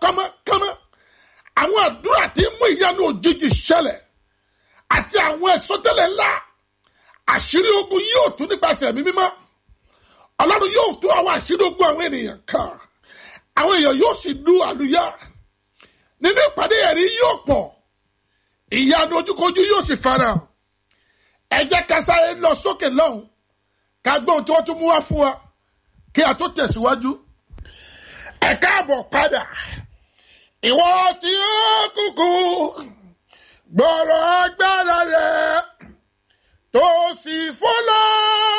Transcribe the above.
kánmọ́kánmọ́ àwọn àdúrà tí ń mú ìyanu òjijì ṣẹlẹ̀ àti àwọn ẹ̀sọ́tẹ́lẹ̀ ńlá àṣírí ogun yóò tú nípasẹ̀ ẹ̀mí mímọ́ ọlọ́run yóò tú àwọn àṣírí ogun àwọn ènìyàn kan àwọn èèyàn yóò sì du àlùyá nínú ìpàdé ẹ̀rí yóò pọ̀ ìyanu ojúkojú yóò sì farahàn ẹ jẹ́ ká sáré lọ sókè lọ́hùn ká gbóhùn tí wọ́n tún mú wá fún wa kí a tó tẹ̀síwájú ẹ káàbọ̀ padà ìwọ tí ó kúkú gbọ́rọ̀ agbára rẹ̀ tó sì fọ́lọ́